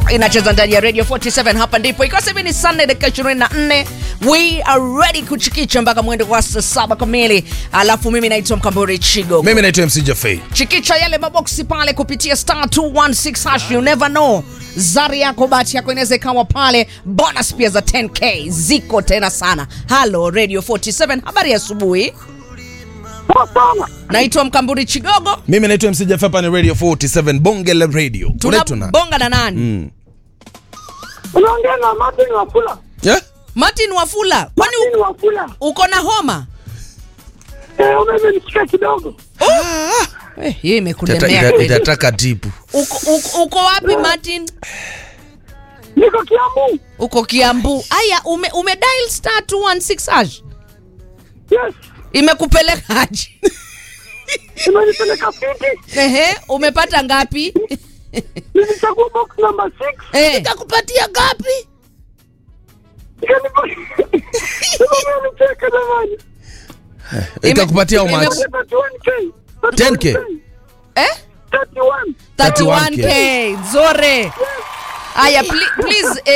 inacheza ndani ya radio 47 hapa ndipo ikiwa sasa hivi ni sunday dakika 24 we are ready kuchikicha mpaka mwendo wa saa saba kamili alafu mimi naitwa mkamburi chigo mimi naitwa mc jafei chikicha yale maboksi pale kupitia star 216 hash you never know zari yako bahati yako inaweza ikawa pale bonus pia za 10k ziko tena sana halo radio 47 habari ya asubuhi naitwa mkamburi chigogo mimi naitwa mc jafei hapa ni radio 47 bonge la radio Unaitwa nani? tunabonga na nani Mm. unaongea na Martin Wafula. Yeah? martin wafula kwani Martin Wafula. u- uko na homa Eh, umemenishika kidogo. Eh, hiyo Itata- imekulemea ita- kweli. itataka tipu uko, uko, uko wapi martin Niko Kiambu. uko kiambu aya ume, ume dial star 216 hash Yes. imekupelekaje Imenipeleka fiti. ehe umepata ngapi Nilichagua box number 6. eh. ikakupatia ngapi Nicheka jamani. itakupatia how much? ime- 31k. 10K. eh? 31. 31k nzore aya pli- please